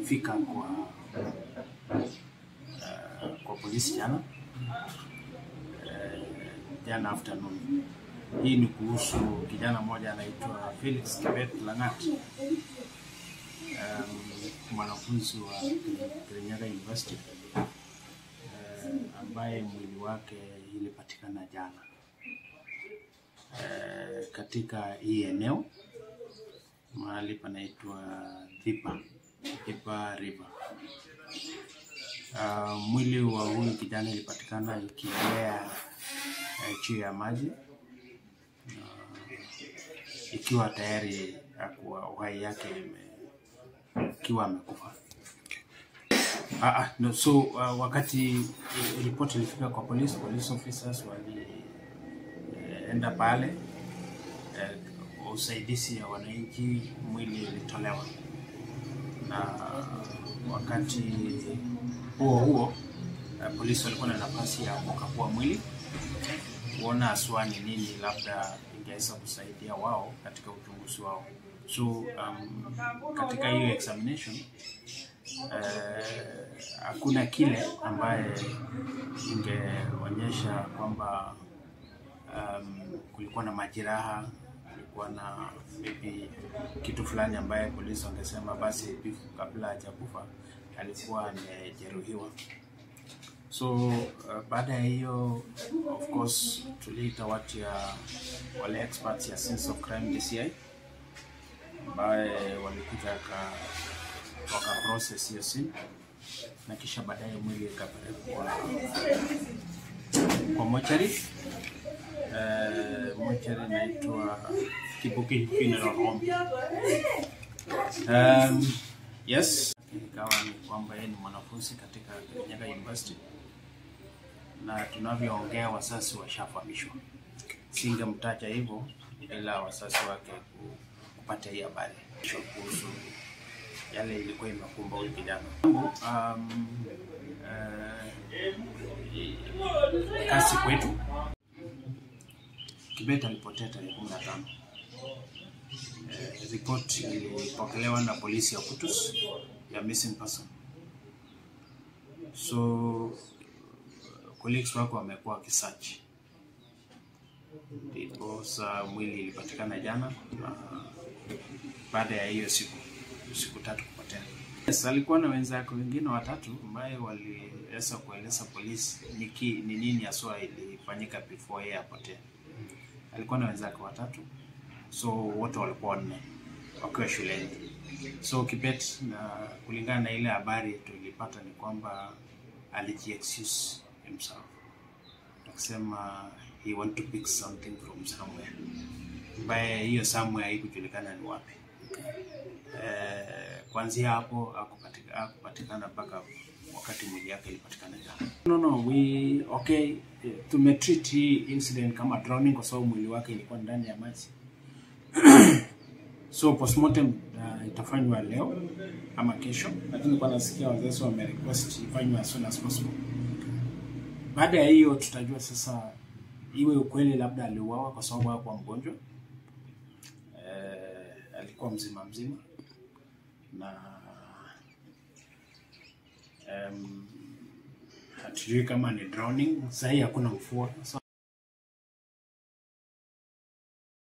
nilifika kwa uh, kwa polisi jana uh, jana afternoon. Hii ni kuhusu kijana mmoja anaitwa Felix Kibet Langat, um, mwanafunzi wa Kirinyaga University uh, ambaye mwili wake ilipatikana jana uh, katika hii eneo mahali panaitwa Thipa, Thipa River. Uh, mwili wa huyu kijana ilipatikana ikielea uh, juu ya maji uh, ikiwa tayari akuwa uhai yake ime- ikiwa amekufa. Ah, ah, no, so uh, wakati eh, ripoti ilifika kwa police, police officers walienda pale eh, kwa usaidizi ya wananchi, mwili ilitolewa na wakati huo huo eh, polisi walikuwa na nafasi ya kukagua mwili kuona haswa ni nini labda ingeweza kusaidia wao katika uchunguzi wao. So um, katika hiyo examination eh, hakuna kile ambaye ingeonyesha kwamba um, kulikuwa na majeraha, kulikuwa na maybe kitu fulani ambaye polisi wangesema basi bifu kabla hajakufa alikuwa amejeruhiwa. So uh, baada ya hiyo of course tuliita watu ya wale experts ya Scenes of Crime DCI ambaye walikuja waka waka process hiyo scene na kisha baadaye mwili ikapelekwa kwa mochari uh, mochari inaitwa Kibuki Funeral Home. Um, yes, ikawa ni kwamba yeye ni mwanafunzi katika Kirinyaga University na tunavyoongea wasasi washafahamishwa. Singemtaja hivyo ila wasasi wake ku- kupata hii habari kuhusu yale ilikuwa imekumba huyu kijana. Um, uh, kasi kwetu Kibet alipotea tarehe kumi na tano. Eh, ripoti ilipokelewa na polisi ya Kutus ya missing person. So colleagues wako wamekuwa wakisearch, ndiposa mwili ilipatikana jana na baada ya hiyo siku siku tatu kupotea. Yes, alikuwa na wenzake wengine watatu ambaye waliweza kueleza polisi ni ki- ni nini haswa ilifanyika before yeye apotee. Alikuwa na wenzake watatu, so wote walikuwa wanne wakiwa shuleni. So Kibet, na kulingana na ile habari tulipata ni kwamba alijiexcuse himself akisema he want to pick something from somewhere, ambaye hiyo somewhere haikujulikana ni wapi. Eh, kuanzia hapo hakupatika- hakupatikana mpaka wakati mwili yake ilipatikana jana. No, no, we okay, eh, tumetreat hii incident kama drowning kwa sababu mwili wake ilikuwa ndani ya maji. So postmortem uh, itafanywa leo ama kesho, lakini kwa nasikia wazazi wame request ifanywe as soon as possible. Baada ya hiyo tutajua sasa iwe ukweli labda aliuawa kwa sababu hakuwa mgonjwa eh, alikuwa mzima mzima na um, hatujui kama ni drowning. Sahii hakuna mvua so